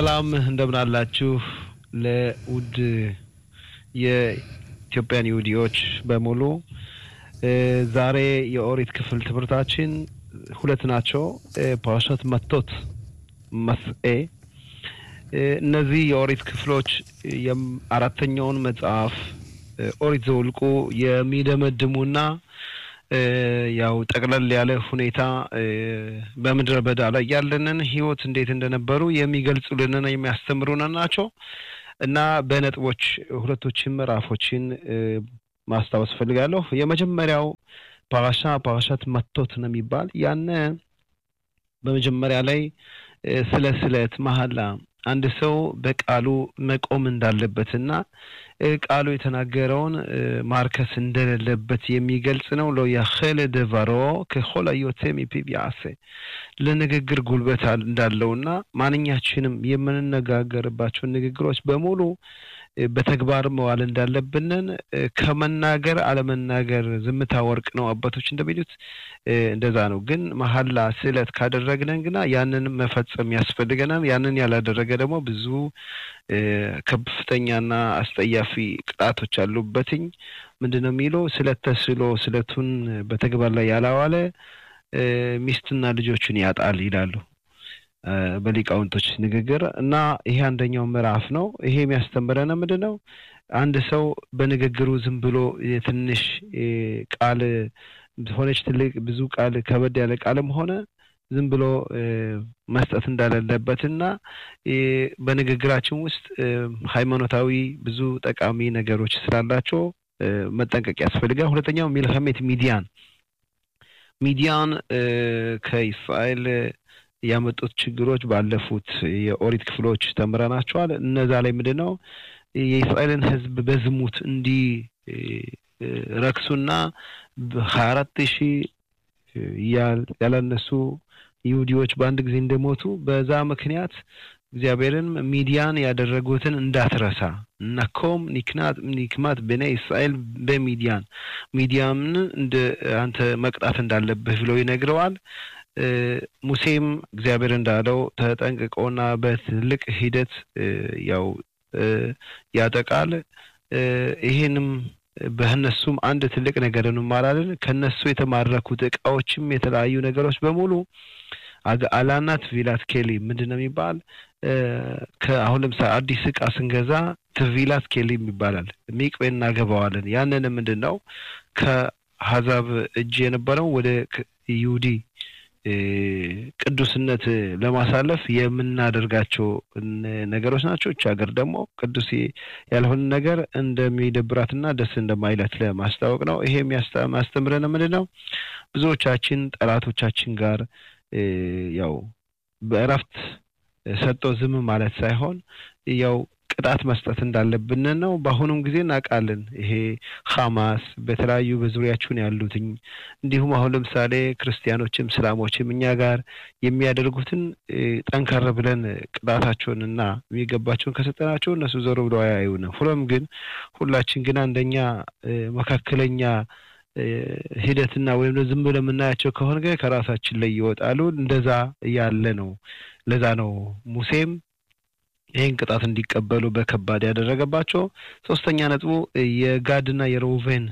ሰላም እንደምን አላችሁ? ለውድ የኢትዮጵያን ይሁዲዎች በሙሉ ዛሬ የኦሪት ክፍል ትምህርታችን ሁለት ናቸው። ፓራሻት መቶት መስኤ እነዚህ የኦሪት ክፍሎች አራተኛውን መጽሐፍ ኦሪት ዘውልቁ የሚደመድሙና ያው ጠቅለል ያለ ሁኔታ በምድረ በዳ ላይ ያለንን ሕይወት እንዴት እንደነበሩ የሚገልጹልንና የሚያስተምሩን ናቸው እና በነጥቦች ሁለቶችን ምዕራፎችን ማስታወስ ፈልጋለሁ። የመጀመሪያው ፓራሻ ፓራሻት መቶት ነው የሚባል ያነ በመጀመሪያ ላይ ስለ ስለት መሀላ አንድ ሰው በቃሉ መቆም እንዳለበትና ቃሉ የተናገረውን ማርከስ እንደሌለበት የሚገልጽ ነው። ሎ ያኸለ ደቫሮ ከሆላ ዮቴ ሚፒብ ያሴ ለንግግር ጉልበት እንዳለውና ማንኛችንም የምንነጋገርባቸውን ንግግሮች በሙሉ በተግባር መዋል እንዳለብንን ከመናገር አለመናገር ዝምታ ወርቅ ነው አባቶች እንደሚሉት እንደዛ ነው። ግን መሀላ ስዕለት ካደረግነን ግና ያንን መፈጸም ያስፈልገናል። ያንን ያላደረገ ደግሞ ብዙ ከፍተኛና አስጠያፊ ቅጣቶች አሉበትኝ። ምንድን ነው የሚለው ስለት ተስሎ ስለቱን በተግባር ላይ ያላዋለ ሚስትና ልጆቹን ያጣል ይላሉ በሊቃውንቶች ንግግር እና ይሄ አንደኛው ምዕራፍ ነው። ይሄ የሚያስተምረን ምንድን ነው? አንድ ሰው በንግግሩ ዝም ብሎ የትንሽ ቃል ሆነች ትልቅ ብዙ ቃል ከበድ ያለ ቃልም ሆነ ዝም ብሎ መስጠት እንዳሌለበት እና በንግግራችን ውስጥ ሃይማኖታዊ ብዙ ጠቃሚ ነገሮች ስላላቸው መጠንቀቅ ያስፈልጋል። ሁለተኛው ሚልኸሜት ሚዲያን ሚዲያን ከእስራኤል ያመጡት ችግሮች ባለፉት የኦሪት ክፍሎች ተምረናቸዋል። እነዛ ላይ ምንድን ነው የእስራኤልን ሕዝብ በዝሙት እንዲህ ረክሱና ሀያ አራት ሺህ ያላነሱ ይሁዲዎች በአንድ ጊዜ እንደሞቱ በዛ ምክንያት እግዚአብሔርን ሚዲያን ያደረጉትን እንዳትረሳ ነኮም ኒክናት ኒክማት በነ እስራኤል በሚዲያን ሚዲያምን እንደ አንተ መቅጣት እንዳለብህ ብለው ይነግረዋል። ሙሴም እግዚአብሔር እንዳለው ተጠንቅቆና በትልቅ ሂደት ያው ያጠቃል። ይሄንም በእነሱም አንድ ትልቅ ነገር እንማራለን። ከነሱ የተማረኩት እቃዎችም የተለያዩ ነገሮች በሙሉ አላናት ቪላት ኬሊ ምንድን ነው የሚባል ከአሁን ለምሳሌ አዲስ እቃ ስንገዛ ትቪላት ኬሊም ይባላል። ሚቅቤ እናገባዋለን። ያንን ምንድን ነው ከአሕዛብ እጅ የነበረው ወደ ይሁዲ ቅዱስነት ለማሳለፍ የምናደርጋቸው ነገሮች ናቸው። እች ሀገር ደግሞ ቅዱስ ያልሆነ ነገር እንደሚደብራትና ደስ እንደማይላት ለማስታወቅ ነው። ይሄ የሚያስተምረን ምንድን ነው? ብዙዎቻችን ጠላቶቻችን ጋር ያው በእረፍት ሰጥቶ ዝም ማለት ሳይሆን ያው ቅጣት መስጠት እንዳለብን ነው። በአሁኑም ጊዜ እናውቃለን። ይሄ ሐማስ በተለያዩ በዙሪያችን ያሉትኝ እንዲሁም አሁን ለምሳሌ ክርስቲያኖችም እስላሞችም እኛ ጋር የሚያደርጉትን ጠንከር ብለን ቅጣታቸውን እና የሚገባቸውን ከሰጠናቸው እነሱ ዞሮ ብለው አያዩንም። ሁሎም ግን ሁላችን ግን አንደኛ መካከለኛ ሂደትና ወይም ዝም ብለን የምናያቸው ከሆነ ግን ከራሳችን ላይ ይወጣሉ። እንደዛ ያለ ነው። ለዛ ነው ሙሴም ይህን ቅጣት እንዲቀበሉ በከባድ ያደረገባቸው። ሶስተኛ ነጥቡ የጋድና የሮቬን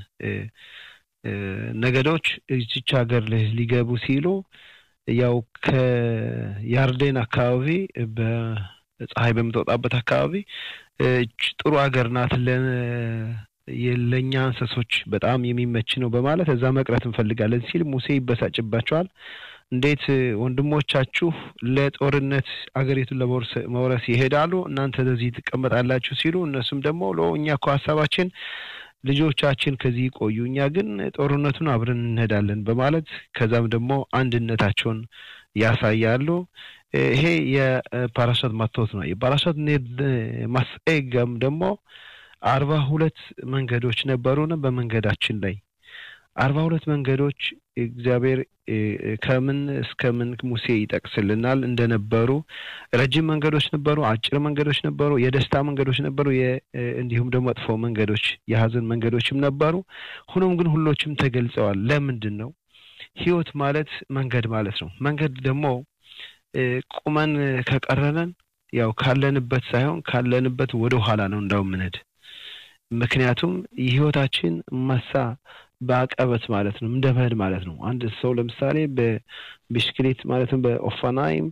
ነገዶች እዚች ሀገር ሊገቡ ሲሉ ያው ከያርዴን አካባቢ በፀሐይ በምትወጣበት አካባቢ ጥሩ ሀገር ናት ለእኛ እንስሶች በጣም የሚመች ነው በማለት እዛ መቅረት እንፈልጋለን ሲል ሙሴ ይበሳጭባቸዋል። እንዴት ወንድሞቻችሁ ለጦርነት አገሪቱን ለመውረስ ይሄዳሉ፣ እናንተ ለዚህ ትቀመጣላችሁ ሲሉ እነሱም ደግሞ እኛ እኮ ሀሳባችን ልጆቻችን ከዚህ ይቆዩ፣ እኛ ግን ጦርነቱን አብረን እንሄዳለን በማለት ከዛም ደግሞ አንድነታቸውን ያሳያሉ። ይሄ የፓራሻት ማቶት ነው። የፓራሻት ማስኤገም ደግሞ አርባ ሁለት መንገዶች ነበሩን በመንገዳችን ላይ አርባ ሁለት መንገዶች እግዚአብሔር ከምን እስከ ምን ሙሴ ይጠቅስልናል እንደነበሩ ረጅም መንገዶች ነበሩ፣ አጭር መንገዶች ነበሩ፣ የደስታ መንገዶች ነበሩ፣ እንዲሁም ደግሞ መጥፎ መንገዶች የሀዘን መንገዶችም ነበሩ። ሆኖም ግን ሁሎችም ተገልጸዋል። ለምንድን ነው? ህይወት ማለት መንገድ ማለት ነው። መንገድ ደግሞ ቁመን ከቀረነን ያው ካለንበት ሳይሆን ካለንበት ወደ ኋላ ነው እንዳው ምንሄድ። ምክንያቱም የህይወታችን መሳ በአቀበት ማለት ነው እንደ መሄድ ማለት ነው። አንድ ሰው ለምሳሌ በቢስክሌት ማለትም በኦፋናይም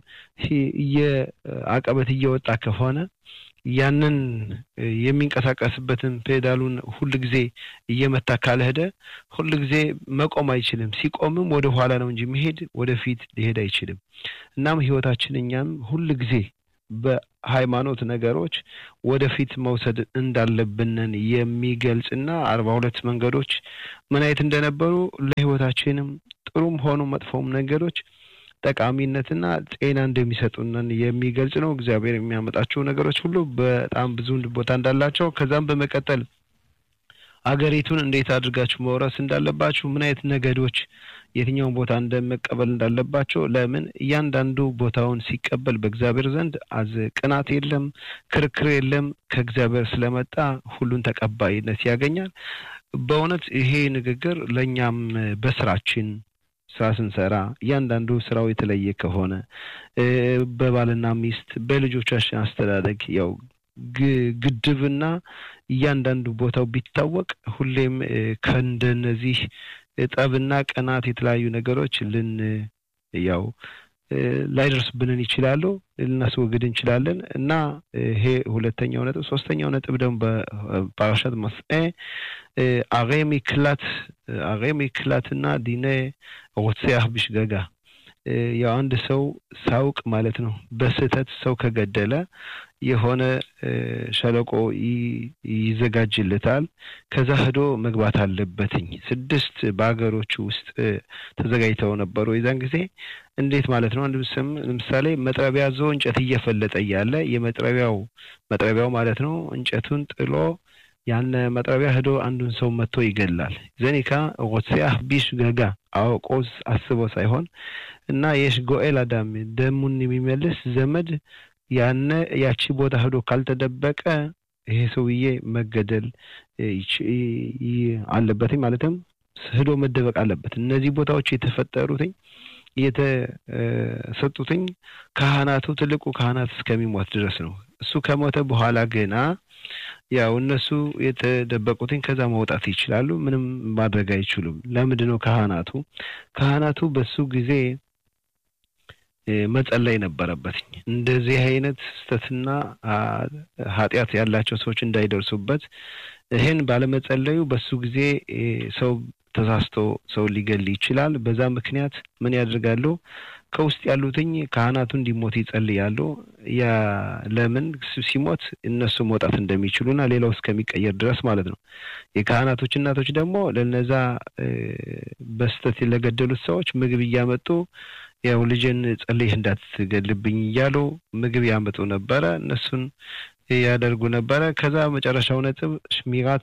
አቀበት እየወጣ ከሆነ ያንን የሚንቀሳቀስበትን ፔዳሉን ሁል ጊዜ እየመታ ካልሄደ ሁል ጊዜ መቆም አይችልም። ሲቆምም ወደ ኋላ ነው እንጂ መሄድ ወደፊት ሊሄድ አይችልም። እናም ህይወታችን እኛም ሁል ጊዜ በሃይማኖት ነገሮች ወደፊት መውሰድ እንዳለብንን የሚገልጽና አርባ ሁለት መንገዶች ምን አይነት እንደነበሩ ለህይወታችንም ጥሩም ሆኑ መጥፎም ነገሮች ጠቃሚነትና ጤና እንደሚሰጡንን የሚገልጽ ነው። እግዚአብሔር የሚያመጣቸው ነገሮች ሁሉ በጣም ብዙ ቦታ እንዳላቸው ከዛም በመቀጠል አገሪቱን እንዴት አድርጋችሁ መውረስ እንዳለባችሁ ምን አይነት ነገዶች የትኛውን ቦታ እንደመቀበል እንዳለባቸው ለምን እያንዳንዱ ቦታውን ሲቀበል በእግዚአብሔር ዘንድ አዝ ቅናት የለም፣ ክርክር የለም። ከእግዚአብሔር ስለመጣ ሁሉን ተቀባይነት ያገኛል። በእውነት ይሄ ንግግር ለእኛም በስራችን ስራ ስንሰራ እያንዳንዱ ስራው የተለየ ከሆነ በባልና ሚስት በልጆቻችን አስተዳደግ ያው ግድብና እያንዳንዱ ቦታው ቢታወቅ ሁሌም ከእንደነዚህ ጠብና ቀናት የተለያዩ ነገሮች ልን ያው ላይደርስብንን ይችላሉ ልናስወግድ እንችላለን እና ይሄ ሁለተኛው ነጥብ። ሶስተኛው ነጥብ ደግሞ በፓራሻት መስኤ አሬ ሚክላት አሬ ሚክላትና ዲኔ ሮትሴያህ ቢሽገጋ ያው አንድ ሰው ሳውቅ ማለት ነው በስህተት ሰው ከገደለ የሆነ ሸለቆ ይዘጋጅለታል። ከዛ ሄዶ መግባት አለበትኝ። ስድስት በሀገሮቹ ውስጥ ተዘጋጅተው ነበሩ የዛን ጊዜ እንዴት ማለት ነው? አንድ ስም ለምሳሌ መጥረቢያ ዞ እንጨት እየፈለጠ እያለ የመጥረቢያው መጥረቢያው ማለት ነው እንጨቱን ጥሎ ያን መጥረቢያ ሄዶ አንዱን ሰው መጥቶ ይገላል። ዘኒካ ሮትሲያህ ቢሽ ገጋ አውቆስ አስቦ ሳይሆን እና የሽ ጎኤል አዳም ደሙን የሚመልስ ዘመድ ያነ ያቺ ቦታ ሄዶ ካልተደበቀ ይሄ ሰውዬ መገደል አለበትኝ ማለትም ሄዶ መደበቅ አለበት። እነዚህ ቦታዎች የተፈጠሩትኝ የተሰጡትኝ ካህናቱ ትልቁ ካህናት እስከሚሞት ድረስ ነው። እሱ ከሞተ በኋላ ገና ያው እነሱ የተደበቁትኝ ከዛ መውጣት ይችላሉ። ምንም ማድረግ አይችሉም። ለምንድን ነው ካህናቱ ካህናቱ በሱ ጊዜ መጸለይ ነበረበትኝ እንደዚህ አይነት ስህተትና ኃጢአት ያላቸው ሰዎች እንዳይደርሱበት። ይህን ባለመጸለዩ በሱ ጊዜ ሰው ተሳስቶ ሰው ሊገል ይችላል። በዛ ምክንያት ምን ያደርጋሉ? ከውስጥ ያሉትኝ ካህናቱ እንዲሞት ይጸልያሉ። ያ ለምን ሲሞት እነሱ መውጣት እንደሚችሉና ሌላው እስከሚቀየር ድረስ ማለት ነው። የካህናቶች እናቶች ደግሞ ለነዛ በስተት ለገደሉት ሰዎች ምግብ እያመጡ ያው ልጅን ጸልይህ እንዳትገልብኝ እያሉ ምግብ ያመጡ ነበረ። እነሱን ያደርጉ ነበረ። ከዛ መጨረሻው ነጥብ ሽሚራት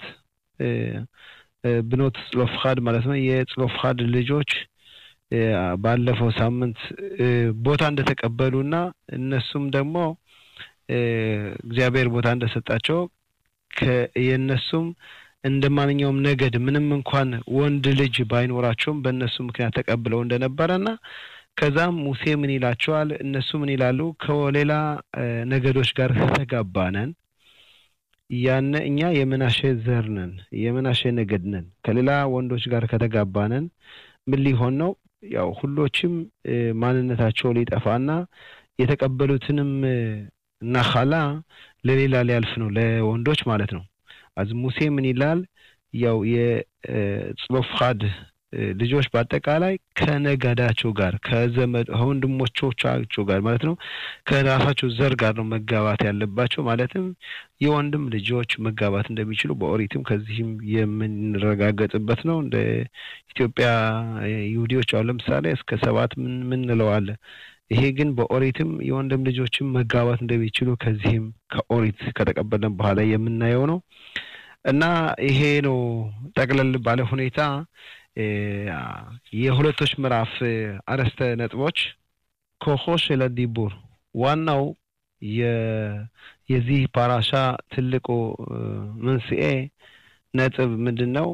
ብኖት ጽሎፍኻድ ማለት ነው። የጽሎፍኻድ ልጆች ባለፈው ሳምንት ቦታ እንደተቀበሉና እነሱም ደግሞ እግዚአብሔር ቦታ እንደሰጣቸው የእነሱም እንደ ማንኛውም ነገድ ምንም እንኳን ወንድ ልጅ ባይኖራቸውም በእነሱ ምክንያት ተቀብለው እንደነበረና ከዛም ሙሴ ምን ይላቸዋል? እነሱ ምን ይላሉ? ከሌላ ነገዶች ጋር ከተጋባነን ያነ እኛ የምናሼ ዘር ነን፣ የምናሼ ነገድ ነን። ከሌላ ወንዶች ጋር ከተጋባነን ምን ሊሆን ነው? ያው ሁሎችም ማንነታቸው ሊጠፋና የተቀበሉትንም ናኻላ ለሌላ ሊያልፍ ነው፣ ለወንዶች ማለት ነው። አዝ ሙሴ ምን ይላል? ያው የጽሎፍኻድ ልጆች በአጠቃላይ ከነገዳቸው ጋር ከዘመድ ከወንድሞቻቸው ጋር ማለት ነው ከራሳቸው ዘር ጋር ነው መጋባት ያለባቸው። ማለትም የወንድም ልጆች መጋባት እንደሚችሉ በኦሪትም ከዚህም የምንረጋገጥበት ነው። እንደ ኢትዮጵያ ይሁዲዎች አሁን ለምሳሌ እስከ ሰባት ምን ምንለዋለ ይሄ ግን በኦሪትም የወንድም ልጆችም መጋባት እንደሚችሉ ከዚህም ከኦሪት ከተቀበለን በኋላ የምናየው ነው እና ይሄ ነው ጠቅለል ባለ ሁኔታ የሁለቶች ምዕራፍ አርዕስተ ነጥቦች ኮሆ ሸለ ዲቡር ዋናው የዚህ ፓራሻ ትልቁ መንስኤ ነጥብ ምንድን ነው?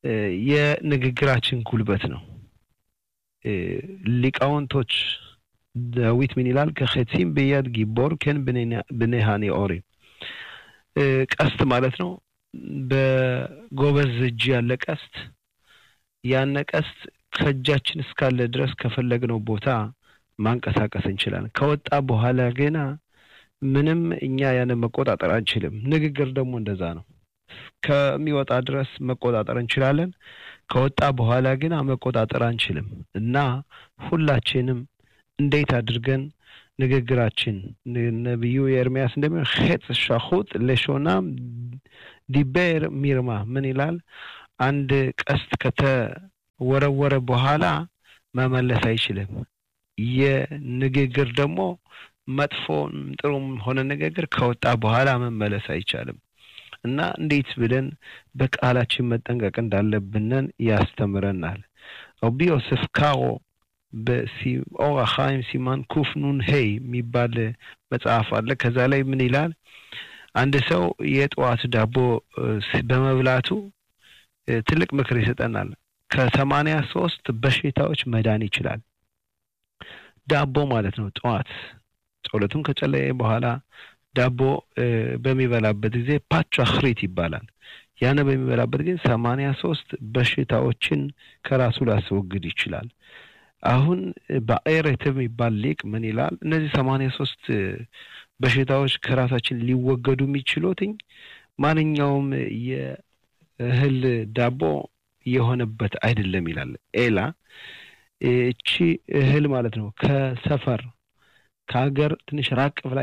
የንግግራችን ጉልበት ነው። ሊቃውንቶች ዳዊት ምን ይላል? ከኸቲም ብያድ ጊቦር ከን ብኔ ሃኒኦሪም ቀስት ማለት ነው። በጎበዝ እጅ ያለ ቀስት ያነ ቀስት ከእጃችን እስካለ ድረስ ከፈለግነው ቦታ ማንቀሳቀስ እንችላለን። ከወጣ በኋላ ገና ምንም እኛ ያንን መቆጣጠር አንችልም። ንግግር ደግሞ እንደዛ ነው። ከሚወጣ ድረስ መቆጣጠር እንችላለን። ከወጣ በኋላ ግን መቆጣጠር አንችልም እና ሁላችንም እንዴት አድርገን ንግግራችን ነቢዩ ኤርሚያስ እንደሚሆን ሄጥ ሻኹጥ ለሾናም ዲቤር ሚርማ ምን ይላል? አንድ ቀስት ከተወረወረ በኋላ መመለስ አይችልም። የንግግር ደግሞ መጥፎም ጥሩም ሆነ ንግግር ከወጣ በኋላ መመለስ አይቻልም እና እንዴት ብለን በቃላችን መጠንቀቅ እንዳለብንን ያስተምረናል። ረቢ ዮሴፍ ካሮ በኦር አኻይም ሲማን ኩፍ ኑን ሄይ የሚባል መጽሐፍ አለ። ከዛ ላይ ምን ይላል? አንድ ሰው የጠዋት ዳቦ በመብላቱ ትልቅ ምክር ይሰጠናል። ከሰማንያ ሶስት በሽታዎች መዳን ይችላል። ዳቦ ማለት ነው። ጠዋት ጸሎቱን ከጸለየ በኋላ ዳቦ በሚበላበት ጊዜ ፓቹ አኽሪት ይባላል። ያነ በሚበላበት ጊዜ ሰማንያ ሶስት በሽታዎችን ከራሱ ሊያስወግድ ይችላል። አሁን በኤሬት የሚባል ሊቅ ምን ይላል? እነዚህ ሰማንያ ሶስት በሽታዎች ከራሳችን ሊወገዱ የሚችሉትኝ ማንኛውም የእህል ዳቦ የሆነበት አይደለም ይላል። ኤላ እቺ እህል ማለት ነው ከሰፈር ከሀገር ትንሽ ራቅ ብላ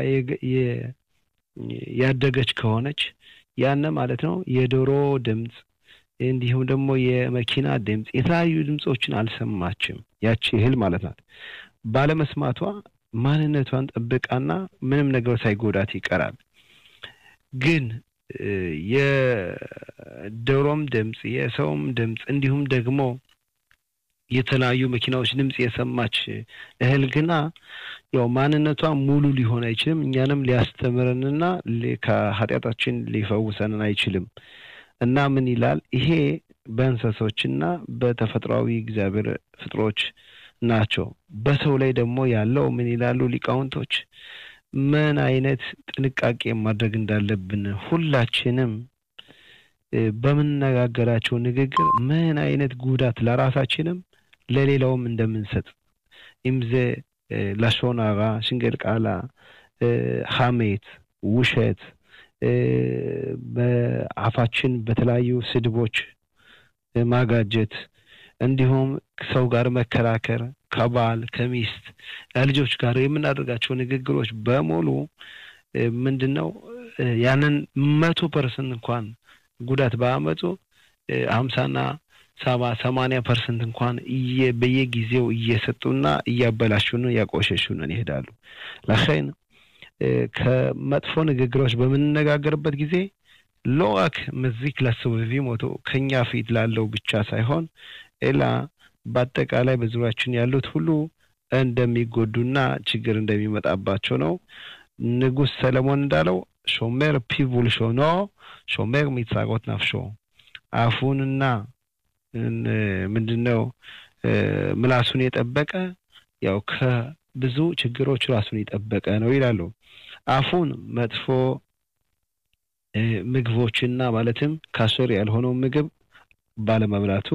ያደገች ከሆነች ያነ ማለት ነው የዶሮ ድምፅ እንዲሁም ደግሞ የመኪና ድምፅ የተለያዩ ድምፆችን አልሰማችም። ያቺ እህል ማለት ናት። ባለመስማቷ ማንነቷን ጠብቃና ምንም ነገር ሳይጎዳት ይቀራል። ግን የዶሮም ድምፅ የሰውም ድምፅ እንዲሁም ደግሞ የተለያዩ መኪናዎች ድምፅ የሰማች እህል ግና ያው ማንነቷ ሙሉ ሊሆን አይችልም። እኛንም ሊያስተምረንና ከኃጢአታችን ሊፈውሰንን አይችልም። እና ምን ይላል ይሄ በእንስሶችና በተፈጥሯዊ እግዚአብሔር ፍጥሮች ናቸው። በሰው ላይ ደግሞ ያለው ምን ይላሉ ሊቃውንቶች? ምን አይነት ጥንቃቄ ማድረግ እንዳለብን ሁላችንም በምንነጋገራቸው ንግግር ምን አይነት ጉዳት ለራሳችንም ለሌላውም እንደምንሰጥ ኢምዜ ላሾናራ፣ ሽንገል ቃላ፣ ሐሜት፣ ውሸት በአፋችን በተለያዩ ስድቦች ማጋጀት እንዲሁም ሰው ጋር መከራከር ከባል ከሚስት ከልጆች ጋር የምናደርጋቸው ንግግሮች በሙሉ ምንድን ነው ያንን መቶ ፐርሰንት እንኳን ጉዳት ባያመጡ ሀምሳና ሰባ ሰማንያ ፐርሰንት እንኳን በየጊዜው እየሰጡና እያበላሹን እያቆሸሹንን ይሄዳሉ። ለኸይን ከመጥፎ ንግግሮች በምንነጋገርበት ጊዜ ሎዋክ መዚክ ለስብቪ ሞቶ ከኛ ፊት ላለው ብቻ ሳይሆን ሌላ በአጠቃላይ በዙሪያችን ያሉት ሁሉ እንደሚጎዱና ችግር እንደሚመጣባቸው ነው። ንጉሥ ሰለሞን እንዳለው ሾሜር ፒቡል ሾኖ ሾሜር ሚጻሮት ናፍሾ አፉንና ምንድን ነው ምላሱን የጠበቀ ያው ከብዙ ችግሮች ራሱን የጠበቀ ነው ይላሉ። አፉን መጥፎ ምግቦችና ማለትም ካሶር ያልሆነው ምግብ ባለመብላቱ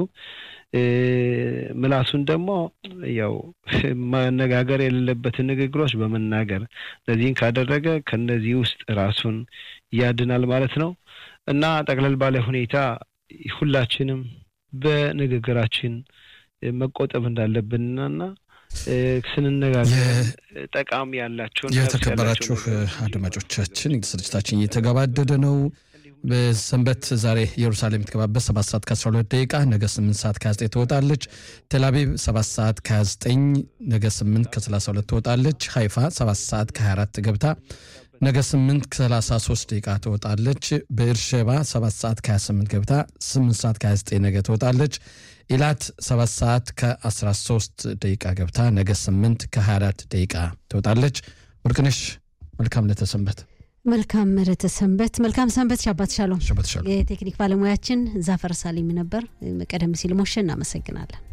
ምላሱን ደግሞ ያው መነጋገር የሌለበትን ንግግሮች በመናገር እነዚህን ካደረገ ከነዚህ ውስጥ ራሱን ያድናል ማለት ነው እና ጠቅለል ባለ ሁኔታ ሁላችንም በንግግራችን መቆጠብ እንዳለብንና ስንነጋገር ጠቃሚ ያላቸውን የተከበራችሁ አድማጮቻችን ስርጭታችን እየተገባደደ ነው። በሰንበት ዛሬ ኢየሩሳሌም የምትገባበት ሰባት ሰዓት ከ12 ደቂቃ ነገ 8 ሰዓት ከ29 ትወጣለች። ቴልአቪቭ 7 ሰዓት ከ29 ነገ 8 ከ32 ትወጣለች። ሃይፋ 7 ሰዓት ከ24 ገብታ ነገ 8 ከ33 ደቂቃ ትወጣለች። በኤርሼባ 7 ሰዓት ከ28 ገብታ 8 ሰዓት ከ29 ነገ ትወጣለች። ኢላት 7 ሰዓት ከ13 ደቂቃ ገብታ ነገ 8 ከ24 ደቂቃ ትወጣለች። ወርቅነሽ መልካም ለተሰንበት መልካም ለተሰንበት መልካም ሰንበት። ሻባት ሻሎም። ሻባት ሻሎም። የቴክኒክ ባለሙያችን ዛፈር ሳሊም ነበር። ቀደም ሲል ሞሸ እናመሰግናለን።